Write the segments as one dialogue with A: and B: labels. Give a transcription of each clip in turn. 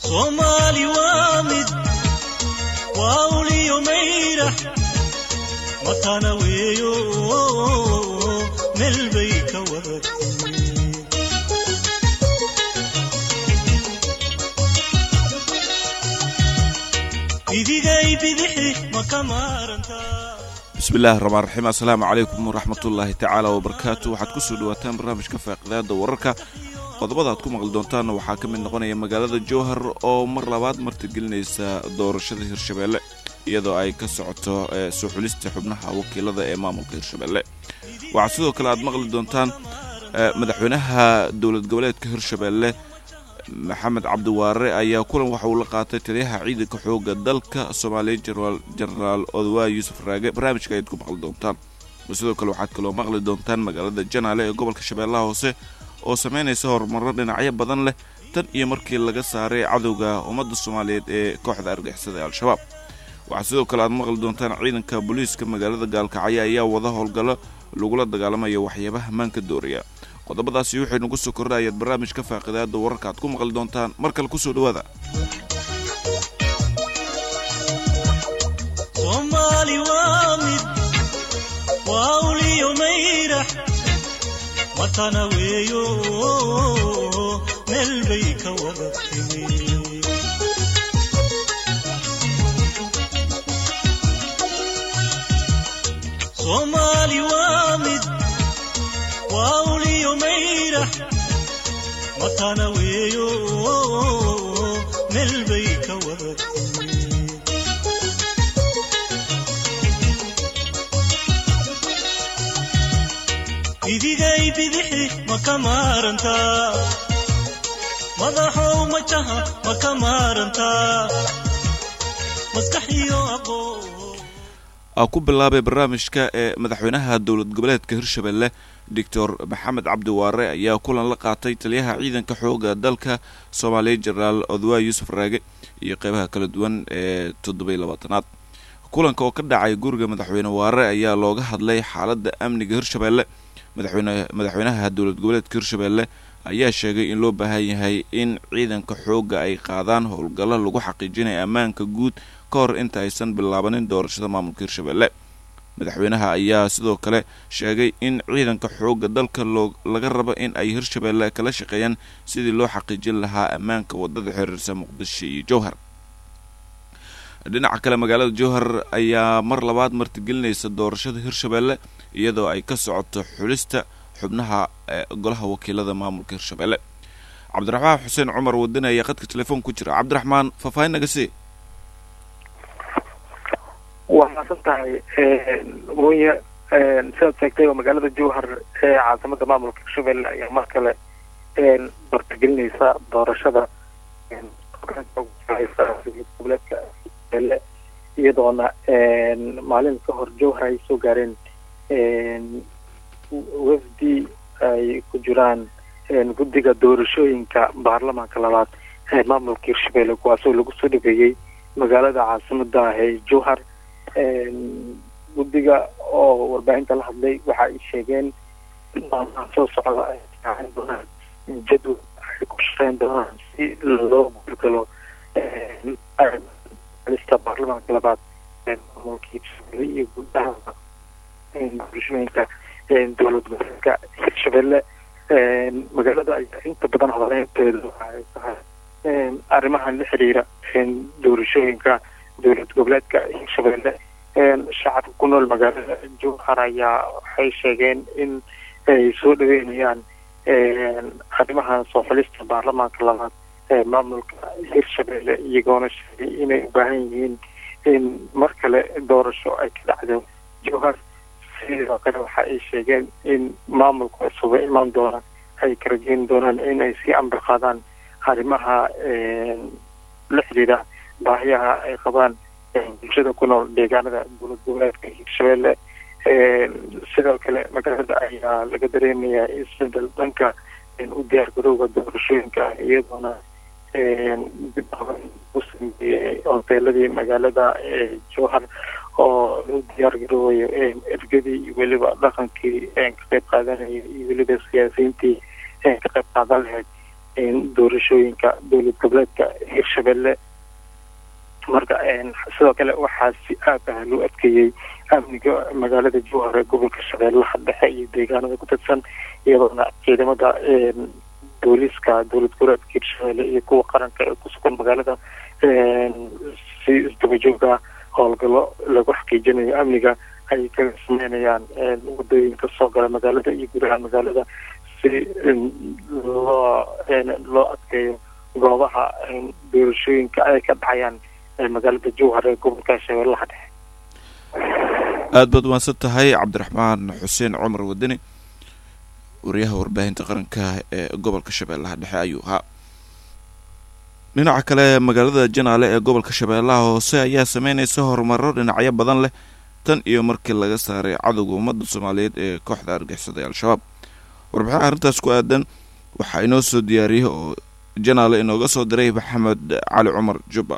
A: soomaali waa mid waa uliyo mayrax matana weeyo meel bay ka wadatay idigay bidixi ma ka maarantaa
B: bismi illaahi raxmaan raxiim assalaamu calaykum waraxmatullaahi tacaala wabarakaatu waxaad kusoo dhawaataan barnaamijka faaqidaada wararka qodobada aad ku maqli doontaanna waxaa ka mid noqonaya magaalada jowhar oo mar labaad martigelinaysa doorashada hirshabeelle iyadoo ay ka socoto soo xulista xubnaha wakiilada ee maamulka hirshabeelle waxaa sidoo kale aad maqli doontaan madaxweynaha dowlad goboleedka hirshabeelle maxamed cabdiwaare ayaa kulan waxa uu la qaatay taliyaha ciidanka xooga dalka soomaaliya jenaraal odwaa yuusuf raage barnaamijka ayaad ku maqli doontaan sidoo kale waxaad kaloo maqli doontaan magaalada janaale ee gobolka shabeellaha hoose oo sameynaysa horumarro dhinacyo badan leh tan iyo markii laga saaray cadowga ummadda soomaaliyeed ee kooxda argixisada ee al-shabaab waxaa sidoo kale aad maqli doontaan ciidanka booliiska magaalada gaalkacyo ayaa wada howlgallo lagula dagaalamaya waxyaabaha maanka dooraya qodobadaasi waxay nagu soo kordha ayaad barnaamijka faaqidaada wararka aad ku maqli doontaan mar kale kusoo dhawaada
A: soomaali waa mid waa uliyo mayrax matana weeyo meel bay ka wadatay soomaali waa mid waa uliyo mayrax matana weeyo meel bay ka wadatay idigay bidixi ma ka maarantaa madaxow majaha ma ka maarantaa maskaxiyo aqoon
B: ku bilaabay barnaamijka ee madaxweynaha dowlad goboleedka hirshabelle doctor maxamed cabdiwaare ayaa kulan la qaatay taliyaha ciidanka xooga dalka soomaaliya jenaraal odwaa yuusuf raage iyo qeybaha kala duwan ee toddobiy labaatanaad kulanka oo ka dhacay guriga madaxweyne waare ayaa looga hadlay xaaladda amniga hirshabelle madaxweyne madaxweynaha dowlad goboleedka hirshabelle ayaa sheegay in loo baahan yahay in ciidanka xoogga ay qaadaan howlgallo lagu xaqiijinaya ammaanka guud ka hor inta aysan bilaabanin doorashada maamulka hirshabelle madaxweynaha ayaa sidoo kale sheegay in ciidanka xoogga dalka loo laga rabo in ay hirshabelle kala shaqeeyaan sidii loo xaqiijin lahaa ammaanka wadada xiriirsa muqdisho iyo jowhar dhinaca kale magaalada jowhar ayaa mar labaad martigelinaysa doorashada hirshabelle iyadoo ay ka socoto xulista xubnaha golaha wakiilada maamulka hirshabelle cabdiraxmaan xuseen cumar wadani ayaa qadka telefoon ku jira cabdiraxmaan faahfaahin naga sii
C: waa maasan tahay mooye sidaad sheegtay oo magaalada jowhar ee caasimada maamulka hirshabelle ayaa mar kale martigelinaysa doorashada goboleedka hirshabelle iyadoona maalin ka hor jowhar ay soo gaareen wafdi ay ku jiraan guddiga doorashooyinka baarlamaanka labaad ee maamulka hirshabelle kuwaasoo lagu soo dhabeeyey magaalada caasimada ah ee jowhar guddiga oo warbaahinta la hadlay waxa ay sheegeen maalmaha soo socda ay raacin doonaan jadwal ay ku shaqeyn doonaan si loo gudgalo lista baarlamaanka labaad ee maamulka hirshabelle iyo gudaha doorashooyinka dowlad goboleedka hirshabelle magaalada ayaa inta badan hodaneynteeda waxa ay tahay arrimahan la xiriira doorashooyinka dowlad goboleedka hirshabelle shacabka ku nool magaalada jowhar ayaa waxay sheegeen in ay soo dhaweynayaan arrimaha soo xulista baarlamaanka labaad ee maamulka hirshabelle iyagoona sheegay inay u baahan yihiin in mar kale doorasho ay ka dhacdo jowhar sidoo kale waxa ay sheegeen in maamulka cusub ee imaan doona ay ka rajeyn doonaan in ay sii amri qaadaan arrimaha la xiriira baahiyaha ay qabaan bulshada ku nool deegaanada dowlad goboleedka hirshabelle sidoo kale magaalada ayaa laga dareemayaa isbedel dhanka u diyaar garowga doorashooyinka iyadoona u sameeyey hoteeladii magaalada jowhar oo lagu diyaar garoobayo ergadii iyo weliba dhaqankii ka qayb qaadanaya iyo weliba siyaasiyiintii ka qayb qaadan lahayd doorashooyinka dowlad goboleedka hirshabelle marka sidoo kale waxaa si aad ah loo adkeeyey amniga magaalada jowhar ee gobolka shabeellaha dhexe iyo deegaanada ku tirsan iyadoona ciidamada booliiska dowlad goboleedka hirshabelle iyo kuwa qaranka ee ku sugan magaalada si isdabajooga howlgallo lagu xaqiijinayo amniga ay kaga sameynayaan wadooyinka soo gala magaalada iyo gudaha magaalada si loo loo adkeeyo goobaha doorashooyinka ay ka dhacayaan magaalada jowhar ee gobolka shabeellaha dhexe
B: aada baad umaadsan tahay cabdiraxmaan xuseen cumar wadani wariyaha warbaahinta qaranka ee gobolka shabeellaha dhexe ayuu ahaa dhinaca kale magaalada janaale ee gobolka shabeellaha hoose ayaa sameynaysa horumaro dhinacyo badan leh tan iyo markii laga saaray cadowga ummadda soomaaliyeed ee kooxda argixisada ee al-shabaab warbixin arrintaas ku aadan waxaa inoo soo diyaariyey oo janaale inooga soo diray maxamed cali cumar jubba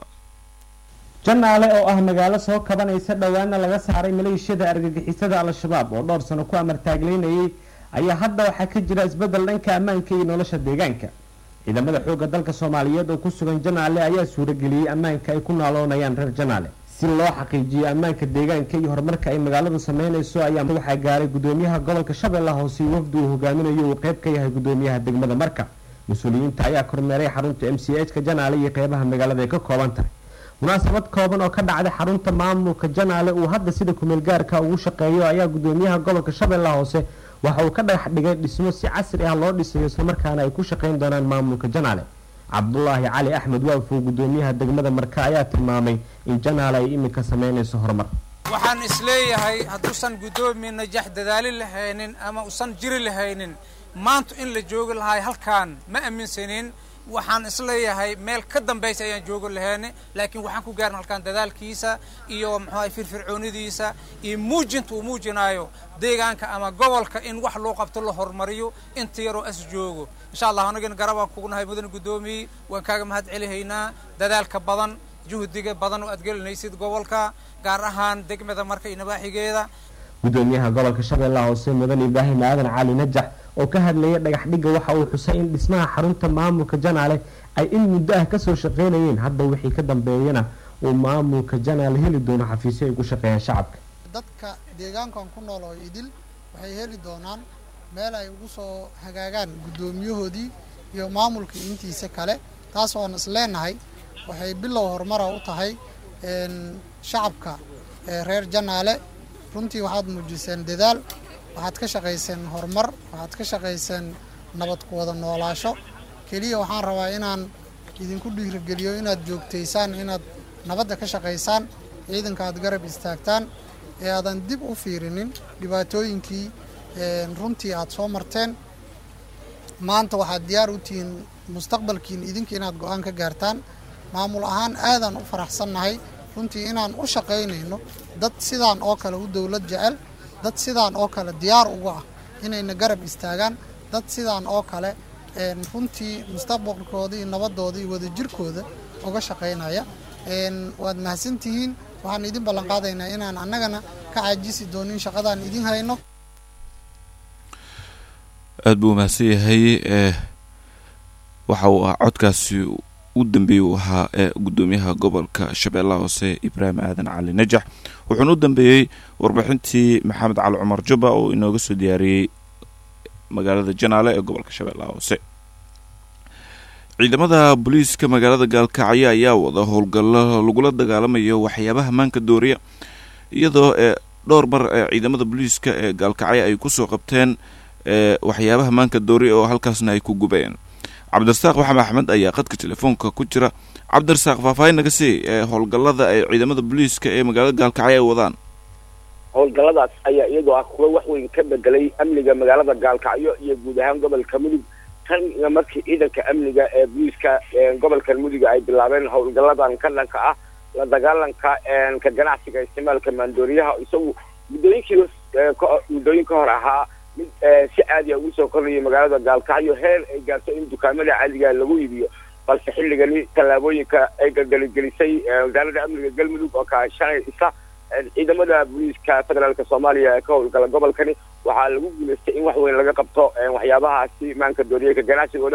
D: janaale oo ah magaalo soo kabanaysa dhowaana laga saaray maleeshiyada argagixisada al-shabaab oo dhowr sano ku amartaagleynayay ayaa hadda waxaa ka jira isbeddel dhanka ammaanka iyo nolosha deegaanka ciidamada xoogga dalka soomaaliyeed oo ku sugan janaale ayaa suurageliyey ammaanka ay ku naaloonayaan reer janaale si loo xaqiijiyo ammaanka deegaanka iyo horumarka ay magaaladu sameynayso ayaa waxaa gaaray gudoomiyaha gobolka shabeellaha hoose iyo wafdi uu hogaaminayo uu qeyb ka yahay gudoomiyaha degmada marka mas-uuliyiinta ayaa kormeeray xarunta m c h ka janaale iyo qeybaha magaalada ay ka kooban tahay munaasabad kooban oo ka dhacday xarunta maamulka janaale uu hadda sida kumeel gaarka ugu shaqeeyo ayaa gudoomiyaha gobolka shabeellaha hoose waxa uu ka dhagax dhigay dhismo si casri ah loo dhisayo islamarkaana ay ku shaqeyn doonaan maamulka janaale cabdulaahi cali axmed waafow gudoomiyaha degmada marka ayaa tilmaamay in janaale ay iminka sameynayso horumar
E: waxaan isleeyahay hadduusan guddoomiye najax dadaali lahaynin ama usan jiri lahaynin maanta in la joogi lahay halkaan ma aaminsanin waxaan isleeyahay meel ka dambaysa ayaan joogi lahayni laakiin waxaan ku gaarin halkaan dadaalkiisa iyo muxuaha firfircoonidiisa iyo muujinta uu muujinaayo deegaanka ama gobolka in wax loo qabto la horumariyo inta yaroo as joogo insha allah anagana garabaan kugunahay mudane guddoomiye waan kaaga mahad celihaynaa dadaalka badan juhdiga badan oo aad gelinaysid gobolka gaar ahaan degmada marka iyo nabaaxigeeda
D: gudoomiyaha gobolka shabeellaha hoose mudan ibraahim aadan cali najax oo ka hadlayay dhagax dhigga waxa uu xusay in dhismaha xarunta maamulka janaale ay in muddo ah kasoo shaqeynayeen hadda wixii ka dambeeyana uu maamulka janaale heli doono xafiisyo ay ku shaqeeyaan shacabka
F: dadka deegaankan ku nool oo idil waxay heli doonaan meel ay ugu soo hagaagaan guddoomiyahoodii iyo maamulkii intiisa kale taas oon is leenahay waxay bilow horumara u tahay shacabka reer janaale runtii waxaad muujiseen dadaal waxaad ka shaqayseen horumar waxaad ka shaqayseen nabad ku wada noolaasho keliya waxaan rabaa inaan idinku dhiirigeliyo inaad joogtaysaan inaad nabadda ka shaqaysaan ciidanka aad garab istaagtaan ee aadan dib u fiirinin dhibaatooyinkii runtii aad soo marteen maanta waxaad diyaar u tihiin mustaqbalkiin idinka inaad go-aan ka gaartaan maamul ahaan aadaan u faraxsannahay runtii inaan u shaqaynayno dad sidaan oo kale u dowlad jecel dad sidaan oo kale diyaar uga ah inayna garab istaagaan dad sidaan oo kale runtii mustaqbalkooda iyo nabadooda iyo wadajirkooda uga shaqaynaya waad mahadsantihiin waxaan idin ballanqaadaynaa inaan annagana ka caajisi doonin shaqadaan idin hayno
B: aada buu mahadsan yahay waxa uu ah codkaasi u dambeeyey uu ahaa ee guddoomiyaha gobolka shabeellaha hoose ibraahim aadan cali najax wuxuuna u dambeeyey warbixintii maxamed cali cumar jubba oo inooga soo diyaariyey magaalada janaale ee gobolka shabeellaha hoose ciidamada booliiska magaalada gaalkacyo ayaa wada howlgallo lagula dagaalamayo waxyaabaha maanka dooriya iyadoo ee dhowr mar ee ciidamada booliiska ee gaalkacyo ay kusoo qabteen ee waxyaabaha maanka dooriya oo halkaasna ay ku gubeen cabdirasaaq maxamed axmed ayaa qadka telefoonka ku jira cabdirasaaq faahfaahin naga sii ee howlgallada ay ciidamada booliiska ee magaalada gaalkacyo ay wadaan
G: howlgalladaas ayaa iyadoo ah kuwa wax weyn ka bedelay amniga magaalada gaalkacyo iyo guud ahaan gobolka mudug tan iyo markii ciidanka amniga ee booliiska gobolka mudug ay bilaabeen howlgalladan ka dhanka ah la dagaalanka ka ganacsiga isticmaalka maandooriyaha isagu muddooyinkii muddooyin ka hor ahaa mid si caadiya ugu soo kordhaya magaalada gaalkacyo heer ay gaarto in dukaamada caadiga lagu iibiyo balse xilligani tallaabooyinka ay galgaligelisay wasaaradda amniga galmudug oo kaashanaysa ciidamada booliiska federaalka soomaaliya ee ka howlgala gobolkani waxaa lagu guulaystay in wax weyn laga qabto waxyaabahaasi maanka dooriyeyka ganacsigooda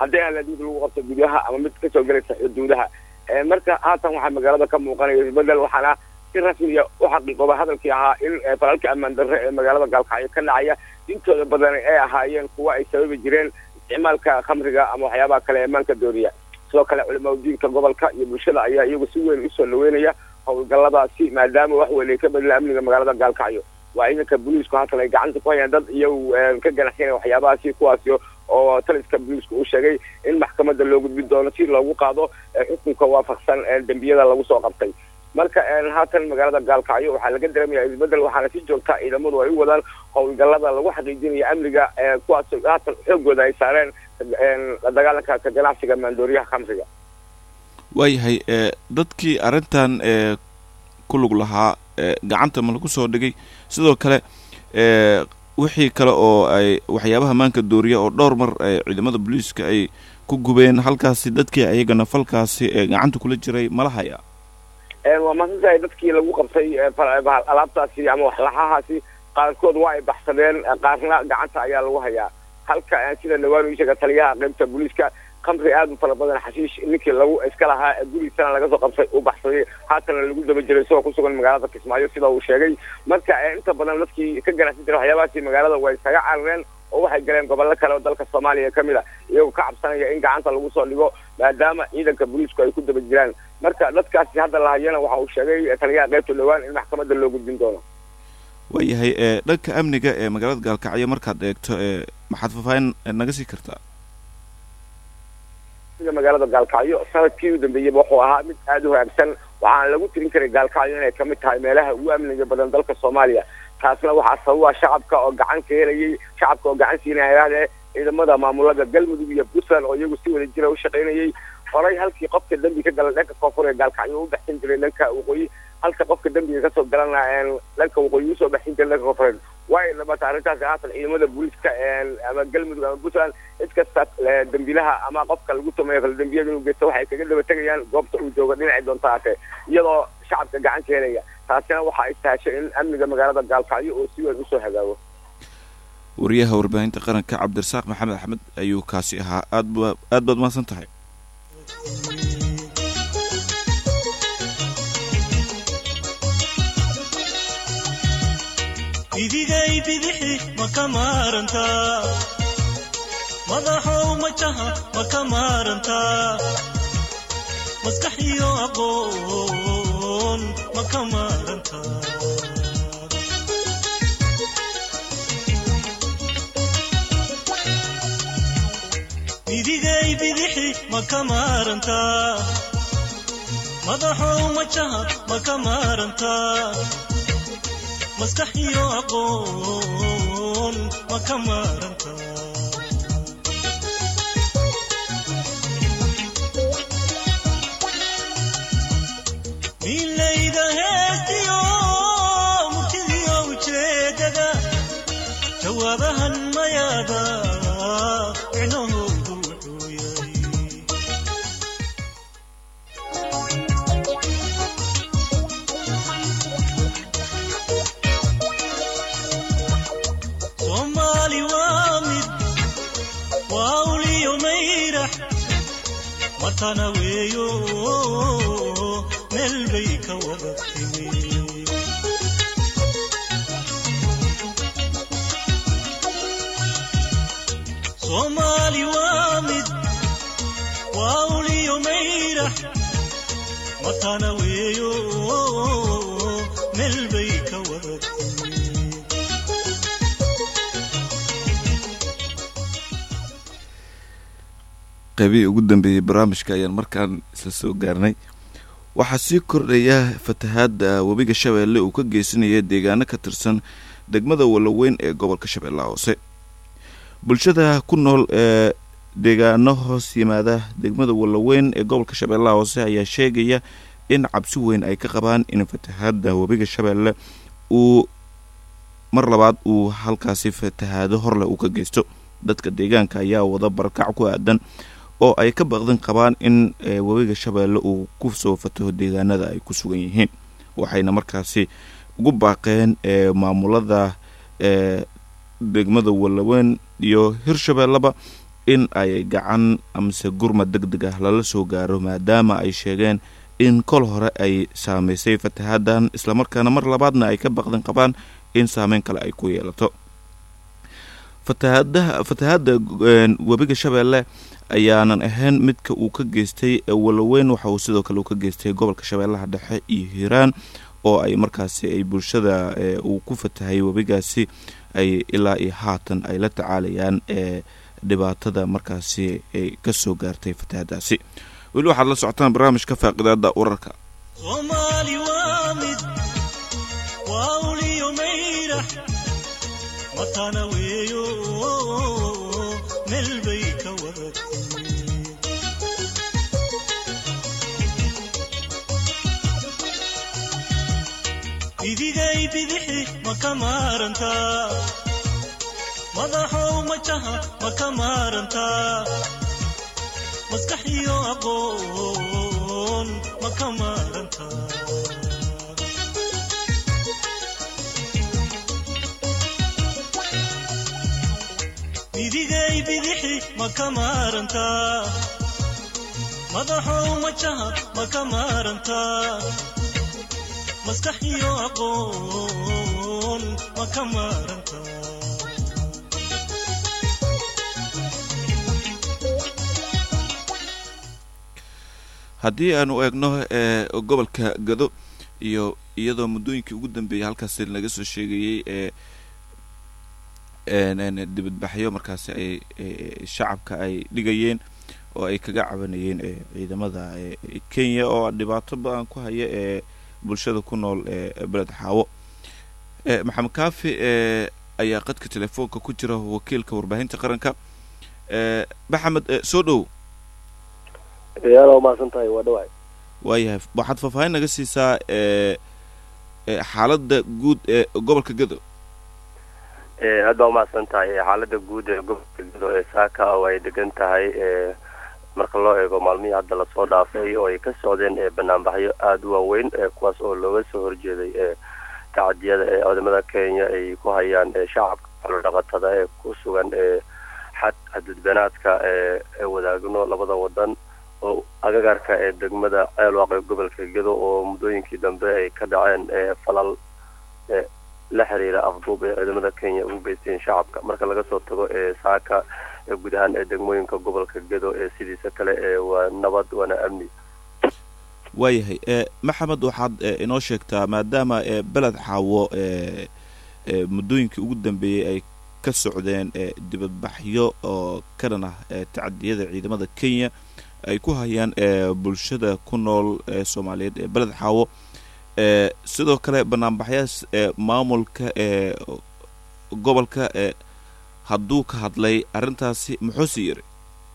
G: haddii aan la mid lagu qabto gudaha ama mid kasoo gelaysa xuduudaha marka haatan waxaa magaalada ka muuqanaya isbedel waxaana si rasmiya u xaqiiqooba hadalkii ahaa in falalka ammaan darre ee magaalada gaalkacyo ka dhacaya intooda badan ay ahaayeen kuwa ay sababi jireen isticmaalka khamriga ama waxyaabaha kale ee maanka dooriya sidoo kale culimaa diinka gobolka iyo bulshada ayaa iyagu si weyn usoo dhaweynaya howlgalladaasi maadaama wax weyn ay ka bedela amniga magaalada gaalkacyo waa ciidanka booliisku haatan ay gacanta ku hayaan dad iyagu ka ganacsanaya waxyaabahaasi kuwaasi oo taliska booliisku uu sheegay in maxkamadda loo gudbin doono si loogu qaado xukunka waafaqsan dembiyada lagu soo qabtay marka haatan magaalada gaalkacyo waxaa laga dareemaya isbedel waxaana si joogta ciidamadu ay u wadaan howlgallada lagu xaqiijinayo amniga kuwaas haatan xoogooda ay saareen la dagaalanka ka ganacsiga maandooriyaha khamriga
B: waayahay dadkii arrintan ee ku lug lahaa gacanta ma lagu soo dhigay sidoo kale wixii kale oo ay waxyaabaha maanka dooriya oo dhowr mar ciidamada booliiska ay ku gubeen halkaasi dadkii ayagana falkaasi gacanta kula jiray mala haya
G: waa masantahay dadkii lagu qabtay alaabtaasi ama waxlaxahaasi qaarkood waa ay baxsadeen qaarna gacanta ayaa lagu hayaa halka sida dhawaan uu sheega taliyaha qaybta booliiska khamri aad u fara badan xashiish ninkii lagu iska lahaa gurigiisana laga soo qabtay uu baxsaday haatana lagu daba jiray isagoo kusugan magaalada kismaayo sida uu sheegay marka inta badan dadkii ka ganacsan jiray waxyaabahaasi magaalada way iskaga carareen oo waxay galeen gobollo kale oo dalka soomaaliya ka mid a iyagoo ka cabsanaya in gacanta lagu soo dhigo maadaama ciidanka booliisku ay ku daba jiraan marka dadkaasi hadda lahayana waxa uu sheegay taliyaha qaybta dhowaan in maxkamadda loo gudbin doono
B: waayahay dhanka amniga ee magaalada gaalkacyo markaad eegto maxaad faahfaahin naga sii kartaa
G: magaalada gaalkacyo sanadkii u dambeeyeyba wuxuu ahaa mid aada u hagaagsan waxaana lagu tirin karay gaalkacyo inay kamid tahay meelaha ugu amniga badan dalka soomaaliya taasna waxaa sababa shacabka oo gacan ka helayay shacabka oo gacan siinaya hayaahdee ciidamada maamulada galmudug iyo puntland oo iyagu si wada jira u shaqaynayay horay halkii qofka dembi ka gala dhanka koonfur ee gaalkacyo u baxsan jiray dhanka waqooyi halka qofka dembiga kasoo galana dhanka waqooyi usoo baxsan jiray dhanka koonfureed way dhamata arrintaasi haatan ciidamada booliiska ama galmudug ama puntland cid kasta dembilaha ama qofka lagu tumayo kala dembiyada inuu geysto waxay kaga daba tegayaan goobta uu joogo dhinacii doonta haatee iyadoo shacabka gacan ka helaya taasina waxa ay sahashay in amniga magaalada gaalkacyo oo si weyn usoo hagaago
B: wariyaha warbaahinta qaranka cabdirasaaq maxamed axmed ayuu kaasi ahaa aad ba aad baad mahadsan tahay
A: idigay bidixi ma ka maarantaa madaxow majaha ma ka maarantaa maskax iyo aqoon ma ka maarantaa idigay bidixi ma ka maarantaa madaxow majaha ma ka maarantaa maskax iyo aqoon ma ka maaranta milayda heestiyo murtidiyo ujeedada jawaabahan mayaada micnahoodu wuxuu yahay soomaali waa mid waa uliyo mayrax matana weeyo meel bay ka wada timi soomaali waa mid waa uliyo mayrax matana weeyo meel bay ka wada timi
B: qaybihii ugu dambeeyey barnaamijka ayaan markaan isla soo gaarnay waxaa sii kordhaya fatahaadda webiga shabeelle uu ka geysanaya deegaano ka tirsan degmada walaweyn ee gobolka shabeellaha hoose bulshada ku nool ee deegaano hoos yimaada degmada walaweyn ee gobolka shabeellaha hoose ayaa sheegaya in cabsi weyn ay ka qabaan in fatahaadda webiga shabeelle uu mar labaad uu halkaasi fatahaado horleh uu ka geysto dadka deegaanka ayaa wada barakac ku aadan oo ay ka baqdin qabaan in webiga shabeelle uu ku soo fataho deegaanada ay ku sugan yihiin waxayna markaasi ugu baaqeen maamulada degmada walaweyn iyo hirshabeelleba in ay gacan amase gurmad deg deg ah lala soo gaaro maadaama ay sheegeen in kol hore ay saameysay fatahaaddan islamarkaana mar labaadna ay ka baqdan qabaan in saameyn kale ay ku yeelato fatahaadaha fatahaadda webiga shabeelle ayaanan ahayn midka uu ka geystay waloweyn waxa uu sidoo kale uu ka geystay gobolka shabeellaha dhexe iyo hiiraan oo ay markaasi ay bulshada uu ku fatahay webigaasi ay ilaa iyo haatan ay la tacaalayaan ee dhibaatada markaasi ay ka soo gaartay fatahaadaasi weli waxaad la socotaan barnaamijka faaqidaada wararka
A: soomaali waa mid waa uliyo mayrax matana weeyo meel bay ka wadatay idigay bidixi ma ka maarantaa madaxow majaha ma ka maarantaa maskax iyo aqoon ma ka maarantaa idigay bidixi ma ka maarantaa madaxow majaha ma ka maarantaa maskax iyo aqoon ma ka maarantaa
B: haddii aanu eegno ee gobolka gado iyo iyadoo muddooyinkii ugu dambeeyay halkaasi laga soo sheegayey ee dibadbaxyo markaasi ay shacabka ay dhigayeen oo ay kaga cabanayeen ciidamada kenya oo dhibaato ba-an ku haya ee bulshada ku nool ee beled xaawo maxamed kaafi ayaa qadka telefoonka ku jira wakiilka warbaahinta qaranka maxamed soo dhow
H: yaala umahadsan tahay waa dhawaay
B: waayahay waxaad faahfaahin naga siisaa xaaladda guud ee gobolka gado
H: aad baa umahadsan tahay xaalada guud ee gobolka gado ee saaka oo ay degan tahay marka loo eego maalmihii hadda lasoo dhaafay oo ay ka socdeen banaanbaxyo aada u waaweyn kuwaas oo looga soo horjeeday tacadiyada ee ciidamada kenya ay ku hayaan shacabka xoolodhaqatada ee ku sugan xad xadudbanaadka ee wadaagno labada wadan oo agagaarka ee degmada ceelwaaq ee gobolka gedo oo muddooyinkii dambe ay ka dhaceen falal la xiriira afduub ee ciidamada kenya ugu geysteen shacabka marka laga soo tago ee saaka ee guud ahaan ee degmooyinka gobolka gedo ee sidiisa kale ee waa nabad waana amni
B: waayahay maxamed waxaad inoo sheegtaa maadaama beled xaawo muddooyinkii ugu dambeeyey ay ka socdeen dibadbaxyo oo ka dhan ah tacadiyada ciidamada kenya ay ku hayaan bulshada ku nool ee soomaaliyeed ee beled xaawo sidoo kale banaanbaxyaas maamulka ee gobolka hadduu ka hadlay arrintaasi muxuuse yiri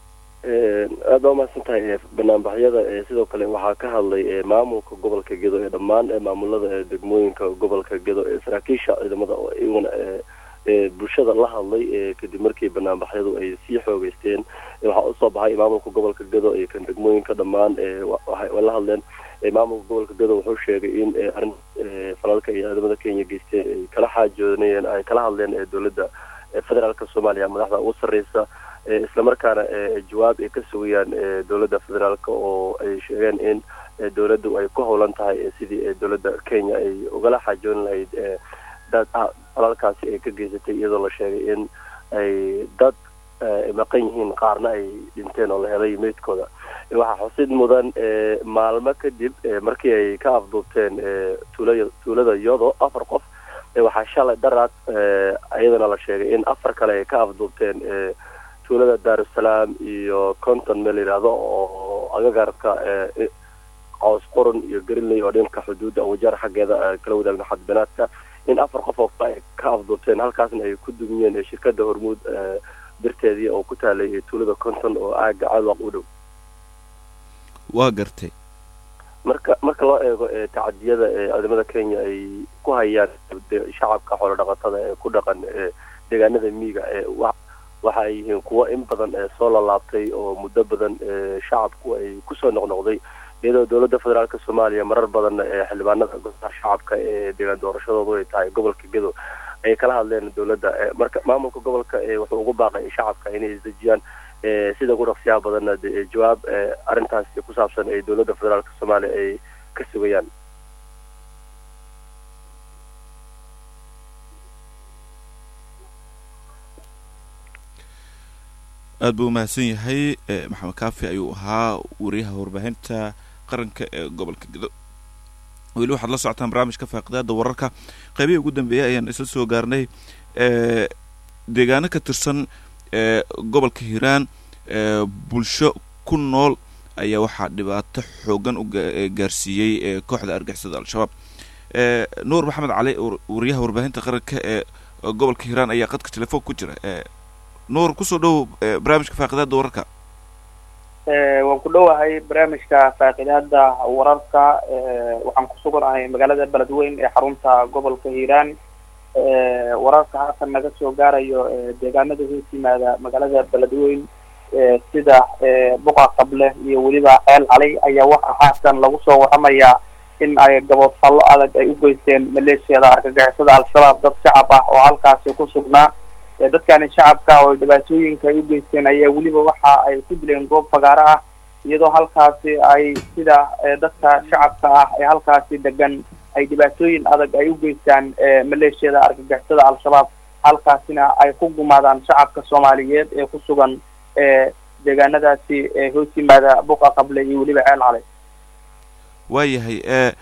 H: aad baa umahadsan tahay banaanbaxyada sidoo kale waxaa ka hadlay maamulka gobolka gedo ee dhammaan maamulada ee degmooyinka gobolka gedo ee saraakiisha ciidamada oo iyaguna bulshada la hadlay kadib markii banaanbaxyadu ay sii xoogeysteen waxaa usoo baxay maamulka gobolka gedo iyo kan degmooyinka dhammaan way la hadleen maamulka gobolka gedo wuxuu sheegay in arrin falalka iyo ciidamada kenya geysteen ay kala xaajoonayeen ay kala hadleen dowladda federaalka soomaaliya madaxda ugu sarreysa islamarkaana jawaab ay ka sugayaan dowladda federaalk oo ay sheegeen in dowladdu ay ku howlan tahay sidii dowladda kenya ay ugala xaajoon lahayd dad falalkaasi ay ka geysatay iyadoo la sheegay in ay dad maqan yihiin qaarna ay dhinteen oo la helay meydkooda waxaa xusid mudan maalmo kadib markii ay ka afduubteen tuula tuulada yodo afar qof waxaa shalay daraad iyadana la sheegay in afar kale ay ka afduubteen tuulada daarusalaam iyo conton meel yidhaahdo oo agagaarka cows qoran iyo garinley oo dhanka xuduudda wajaar xaggeeda kala wadaagna xadbanaadka in afar qof oo kale ay ka afduubteen halkaasna ay ku dumiyeen shirkada hormuud darteedii oo ku taalay tuulada conton oo aaga caalwaaq u dhow
B: waa gartay
H: marka marka loo eego tacadiyada ciidamada kenya ay ku hayaan shacabka xoolo dhaqatada ee ku dhaqan deegaanada miiga waxa ay yihiin kuwo in badan soo lalaabtay oo muddo badan shacabku ay kusoo noqnoqday iyadoo dowladda federaalk soomaaliya marar badan xildhibaanada golaha shacabka ee deegaan doorashadoodu ay tahay gobolka gedo ay kala hadleen dowladda marka maamulka gobolka wuxuu ugu baaqay shacabka inay isdejiyaan sida ugu dhaqsiyaha badanna de jawaab arrintaas ku saabsan ay dowladda federaalka soomaaliya ay ka sugayaan
B: aada buu umahadsan yahay maxamed kaafi ayuu ahaa wariyaha warbaahinta qaranka ee gobolka gedo weli waxaad la socotaan barnaamijka faaqidaada wararka qaybihii ugu dambeeyay ayaan isla soo gaarnay deegaano ka tirsan gobolka hiiraan bulsho ku nool ayaa waxaa dhibaato xoogan u gaarsiiyey kooxda argixisada al-shabaab nuur maxamed cali wariyaha warbaahinta qaranka ee gobolka hiiraan ayaa qadka telefoon ku jira nuur kusoo dhow barnaamijka faaqidaada wararka
I: waan ku dhowahay barnaamijka faaqidaada wararka waxaan ku suganahay magaalada beledweyn ee xarunta gobolka hiiraan wararka halkan naga soo gaarayo deegaanada hoos yimaada magaalada beledweyn sida buqa qable iyo weliba ceel calay ayaa waxaa haatan lagu soo waramayaa in ay gaboodfallo adag ay u geysteen maleeshiyada argagixisada al-shabaab dad shacab ah oo halkaasi ku sugnaa dadkani shacabka oo dhibaatooyinka ay u geysteen ayaa weliba waxa ay ku dileen goob fagaaro ah iyadoo halkaasi ay sida dadka shacabka ah ee halkaasi degan ay dhibaatooyin adag ay u geystaan maleeshiyada argagixisada al-shabaab halkaasina ay ku gumaadaan shacabka soomaaliyeed ee ku sugan deegaanadaasi hoos yimaada buqa qable iyo weliba ceel calay
B: waayahay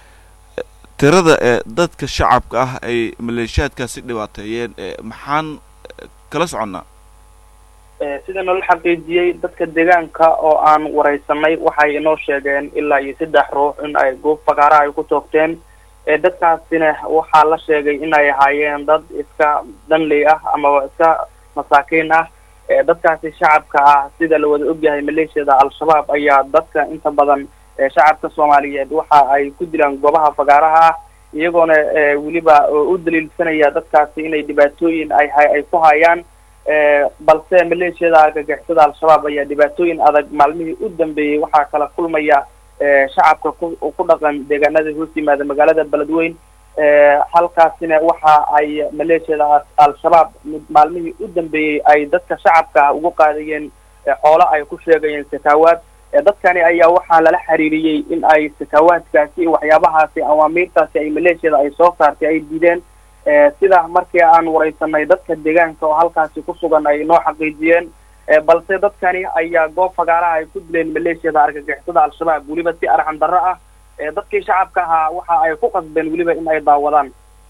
B: tirada ee dadka shacabka ah ay maleeshiyaadkaasi dhibaateeyeen maxaan kala soconnaa
I: sida nala xaqiijiyey dadka deegaanka oo aan wareysanay waxay inoo sheegeen ilaa iyo saddex ruux in ay goob fagaara ay ku toogteen dadkaasina waxaa la sheegay in ay ahaayeen dad iska danley ah amaba iska masaakiin ah dadkaasi shacabka ah sida la wada ogyahay maleeshiyada al-shabaab ayaa dadka inta badan shacabka soomaaliyeed waxa ay ku dilaan goobaha fagaaraha ah iyagoona weliba u daliilsanaya dadkaasi inay dhibaatooyin ay ay ku hayaan balse maleeshiyada argagixisada al-shabaab ayaa dhibaatooyin adag maalmihii u dambeeyey waxaa kala kulmaya shacabka ku ku dhaqan deegaanada hoos yimaada magaalada beledweyn halkaasina waxa ay maleeshiyada al-shabaab maalmihii u dambeeyey ay dadka shacabka ugu qaadayeen xoolo ay ku sheegayeen sakaawaad dadkani ayaa waxaa lala xiriiriyey in ay sakaawaadkaasi waxyaabahaasi awaamiirtaasi ay maleeshiyada ay soo saartay ay diideen sida markii aan wareysanay dadka deegaanka oo halkaasi ku sugan ay noo xaqiijiyeen balse dadkani ayaa goob fagaaraha ay ku dileen maleeshiyada argagixisada al-shabaab weliba si arxan darro ah dadkii shacabka ahaa waxa ay ku qasbeen weliba in ay daawadaan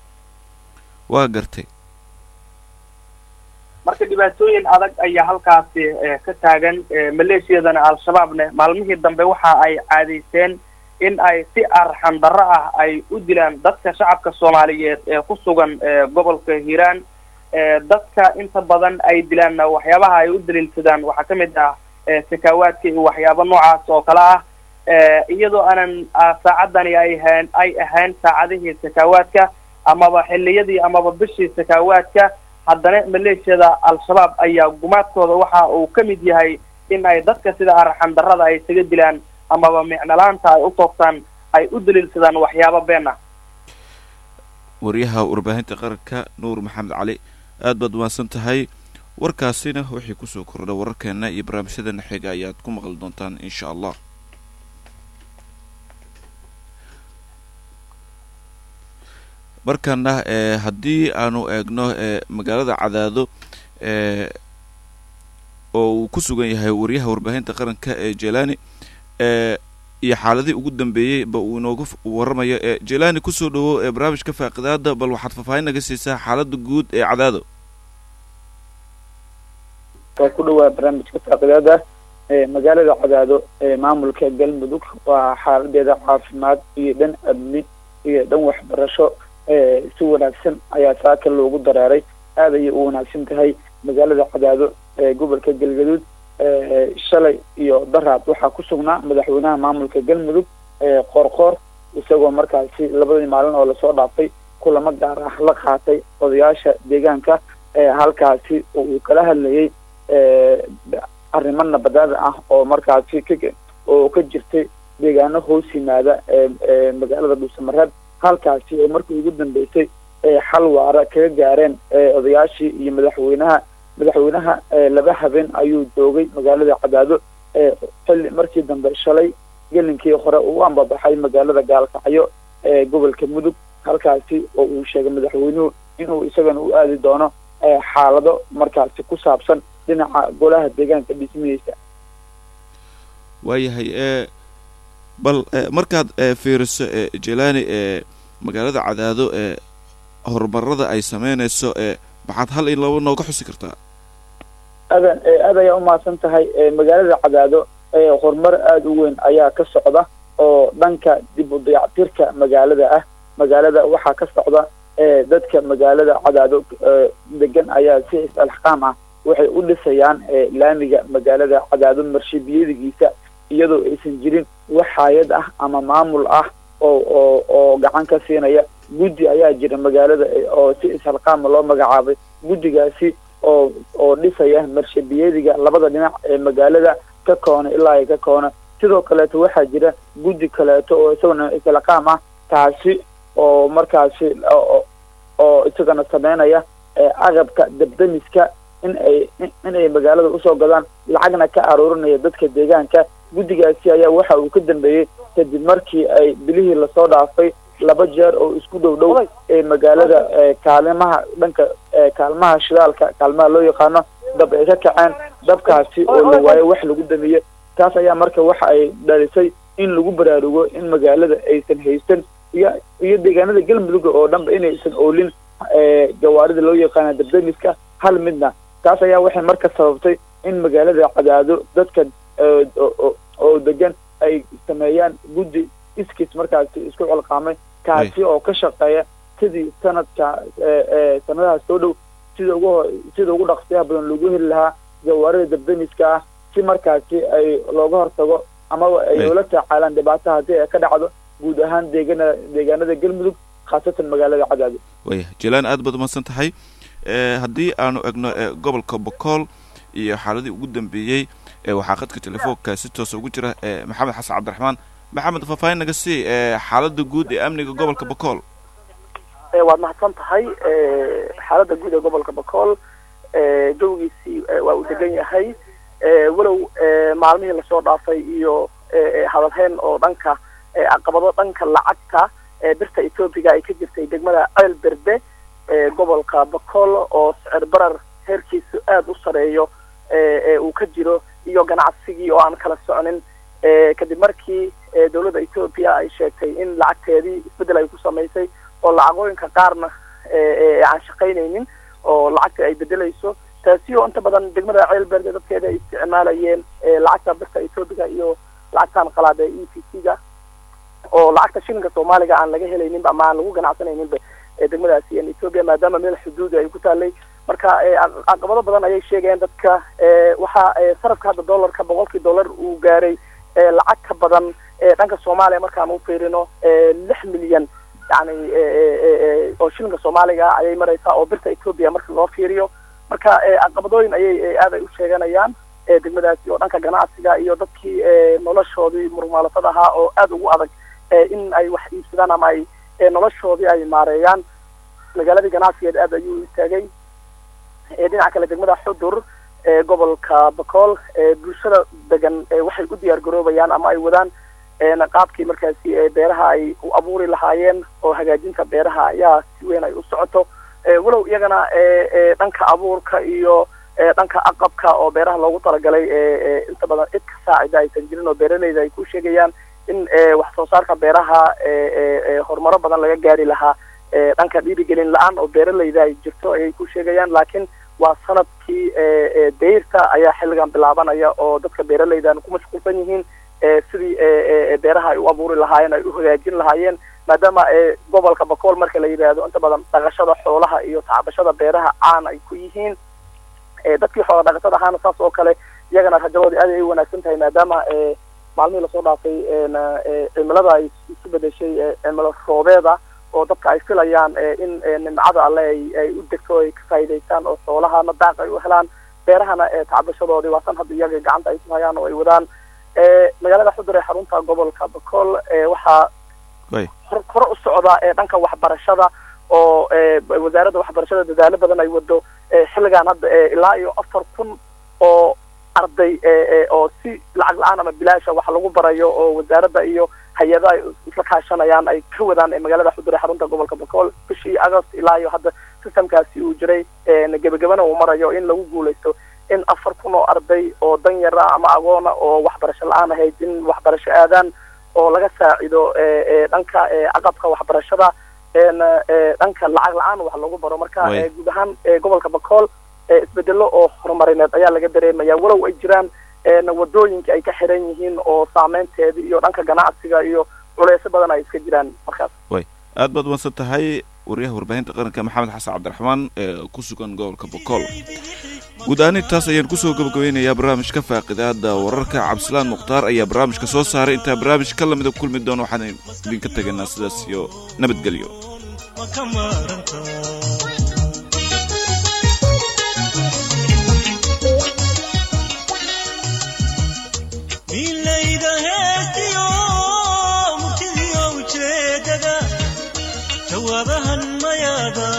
B: waa gartay
I: marka dhibaatooyin adag ayaa halkaasi ka taagan maleeshiyadana al-shabaabne maalmihii dambe waxa ay caadaysteen in ay si arxan darro ah ay u dilaan dadka shacabka soomaaliyeed ee ku sugan gobolka hiiraan dadka inta badan ay dilaanna waxyaabaha ay u daliilsadaan waxaa ka mid ah sakaawaadka iyo waxyaabo noocaas oo kale ah iyadoo aanan saacadani ay ahayn ay ahayn saacadihii sakaawaadka amaba xilliyadii amaba bishii sakaawaadka haddana maleeshiyada al-shabaab ayaa gumaadkooda waxa uu ka mid yahay in ay dadka sida arxan darrada ay isaga dilaan amaba micnolaanta ay u toogtaan ay u daliilsadaan waxyaabo been ah
B: waryaha warbaahinta qaranka nuur maxamed cali aad baad umaadsan tahay warkaasina wixii kusoo kordha wararkeena iyo barnaamijyadeena xiga ayaad ku maqli doontaan insha allah markana haddii aanu eegno magaalada cadaado oo uu ku sugan yahay waryaha warbaahinta qaranka ee jelani iyo xaaladii ugu dambeeyey ba uu inooga waramayo jelani kusoo dhawo ee barnaamijka faaqidaada bal waxaad faahfaahin naga siisaa xaalada guud ee cadaado
J: waa ku dhawaa barnaamijka faaqidaada magaalada cadaado ee maamulka galmudug waa xaaladeeda caafimaad iyo dhan amni iyo dhan waxbarasho si wanaagsan ayaa saaka loogu dareeray aad ayay u wanaagsan tahay magaalada cadaado ee gobolka galgaduud shalay iyo daraad waxaa ku sugnaa madaxweynaha maamulka galmudug qoorqoor isagoo markaasi labadii maalin oo lasoo dhaafay kulamo gaar ah la qaatay odayaasha deegaanka halkaasi oo uu kala hadlayay arrimo nabadaada ah oo markaasi ka oo ka jirtay deegaano hoos yimaada magaalada dhuusamareeb halkaasi oo markii ugu dambeysay xal waara kaga gaareen odayaashii iyo madaxweynaha madaxweynaha laba habeen ayuu joogay magaalada cadaado xilli markii dambe shalay gelinkii hore uu ambabaxay magaalada gaalkacyo ee gobolka mudug halkaasi oo uu sheegay madaxweynuhu inuu isagana u aadi doono xaalado markaasi ku saabsan dhinaca golaha deegaanka dhismihiisa
B: waayahay e bal markaad fiiriso jelani ee magaalada cadaado ee horumarada ay sameynayso ee maxaad hal in laba nooga xusi kartaa
J: adan aad ayaa umahadsan tahay magaalada cadaado horumar aada u weyn ayaa ka socda oo dhanka dib u dayactirka magaalada ah magaalada waxaa ka socda dadka magaalada cadaado degan ayaa si is-alxqaam ah waxay u dhisayaan laamiga magaalada cadaado marshibiyadigiisa iyadoo aysan jirin wax hay-ad ah ama maamul ah oo oo oo gacan ka siinaya guddi ayaa jira magaalada oo si is-alqaama loo magacaabay guddigaasi oo oo dhisaya marshabiyadiga labada dhinac ee magaalada ka koona ilaa ay ka koona sidoo kaleeto waxaa jira guddi kaleeto oo isagana is-alqaam ah taasi oo markaasi oo isagana sameynaya agabka dabdamiska in ay in ay magaalada usoo gadaan lacagna ka aruurinaya dadka deegaanka guddigaasi ayaa waxa uu ka dambeeyey kadib markii ay bilihii lasoo dhaafay laba jeer oo isku dhow dhow ee magaalada kaalimaha dhanka kaalmaha shidaalka kaalmaha loo yaqaano dab ay ka kaceen dabkaasi oo la waayo wax lagu damiye taas ayaa marka waxa ay dhalisay in lagu baraarugo in magaalada aysan haysan iyo iyo deegaanada galmudug oo dhanba inaysan oolin gawaarida loo yaqaana dabdamiska hal midna taas ayaa waxay marka sababtay in magaalada cadaado dadka oo degan ay sameeyaan guddi iskis markaasi isku colqaamay kaasi oo ka shaqeeya sidii sanadka sanadaha soo dhow sida ugu sida ugu dhaqsiyaha badan lagu heli lahaa gawaarida dabdamiska ah si markaasi ay looga hortago amaba ay ula tacaalaan dhibaato haddii ay ka dhacdo guud ahaan deegana deegaanada galmudug khaasatan magaalada cadaado
B: waya jalaan aad baad umahadsan tahay haddii aanu egno gobolka bokool iyo xaaladii ugu dambeeyey waxaa khadka telefoonka si toosa ugu jira maxamed xasan cabdiraxmaan maxamed faahfaahin naga sii xaalada guud ee amniga gobolka bokool
K: waad mahadsan tahay xaalada guud ee gobolka bokool jawgiisii waa uu degan yahay walow maalmihii lasoo dhaafay iyo hadalheyn oo dhanka caqabado dhanka lacagta birta etoobiga ay ka jirtay degmada ceel berde gobolka bokool oo sicir barar heerkiisu aada u sareeyo uu ka jiro iyo ganacsigii oo aan kala soconin kadib markii dowladda etoobiya ay sheegtay in lacagteedii isbeddel ay ku samaysay oo lacagooyinka qaarna aan shaqaynaynin oo lacagta ay bedelayso taasi oo inta badan degmada ceelberde dadkeeda ay isticmaalayeen lacagta birta etoobiga iyo lacagtan qalaad ee e t c ga oo lacagta shilinka soomaaliga aan laga helayninba ama aan lagu ganacsanayninba degmadaasi etoobiya maadaama meel xuduudi ay ku taalay marka caqabado badan ayay sheegayeen dadka waxaa sarafka hadda dollarka boqolkii dollar uu gaaray lacag ka badan dhanka soomaaliya markaan u fiirino lix milyan yani oo shilinka soomaaliga ayay maraysaa oo birta etoobiya marka loo fiiriyo marka caqabadooyin ayay aad ay u sheeganayaan degmadaasi oo dhanka ganacsiga iyo dadkii noloshoodii murmaalatada ahaa oo aada ugu adag in ay wax iibsadaan ama ay noloshoodii ay maareeyaan magaaladii ganacsigeed aad ayuu istaagay dhinaca kale degmada xudur gobolka bakool bulshada degan waxay u diyaar garoobayaan ama ay wadaan qaabkii markaasi beeraha ay u abuuri lahaayeen oo hagaajinta beeraha ayaa si weyn ay u socoto walow iyagana dhanka abuurka iyo dhanka aqabka oo beeraha loogu talagalay inta badan cid ka saacida aysan jirin oo beeraleyda ay ku sheegayaan in wax soo saarka beeraha horumaro badan laga gaari lahaa dhanka dhiirigelin la-aan oo beeraleyda ay jirto ayay ku sheegayaan laakiin waa sanadkii dayrta ayaa xilligan bilaabanaya oo dadka beeraleydan ku mashquulsan yihiin sidii beeraha ay u abuuri lahaayeen ay u hagaajin lahaayeen maadaama gobolka bakool marka la yidhaahdo inta badan dhaqashada xoolaha iyo tacbashada beeraha caan ay ku yihiin dadkii xoola dhaqatada ahaana saas oo kale iyagana rajadoodii aad ay u wanaagsan tahay maadaama maalmihii lasoo dhaafay cimilada ay isu bedeshay cimilo roobeeda oo dadka ay filayaan in nimcada alle ay u degto ay ka faa'iidaystaan oo xoolahana daaq ay u helaan beerahana tacbashadoodii waa tan hadda iyaga gacanta ay ku hayaan oo ay wadaan magaalada xudur ee xarunta gobolka bakool waxaa hore u socda dhanka waxbarashada oo wasaaradda waxbarashada dadaalo badan ay wado xilligan hadda ilaa iyo afar kun oo arday oo si lacag la-aan ama bilaasha wax lagu barayo oo wasaaradda iyo hay-ado ay isla kaashanayaan ay ka wadaan magaalada xudure xarunta gobolka bakool bishii agost ilaa iyo hadda systemkaasi uu jiray gebagabana uu marayo in lagu guuleysto in afar kun oo arday oo danyara ama agoona oo waxbarasho la-aan ahayd in waxbarasho aadaan oo laga saacido dhanka caqabka waxbarashada dhanka lacag la-aan wax lagu baro marka guud ahaan gobolka bakool isbedelo oo horumarineed ayaa laga dareemaya walow ay jiraan wadooyinka ay ka xiran yihiin oo saameynteeda iyo dhanka ganacsiga iyo culeysyo badan ay iska jiraan markaas
B: way aad baad umadsan tahay wariyaha warbaahinta qaranka maxamed xasan cabdiraxmaan ee ku sugan gobolka bokool guud ahaan intaas ayaan kusoo gabagabeynayaa barnaamijka faaqidaada wararka cabdisalaan mukhtaar ayaa barnaamijka soo saaray intaa barnaamij ka lamida kulmi doono waxaan idinka tegaynaa sidaas iyo nabadgelyo
A: milayda heestiyo murtidiyo ujeedada jawaabahan mayaada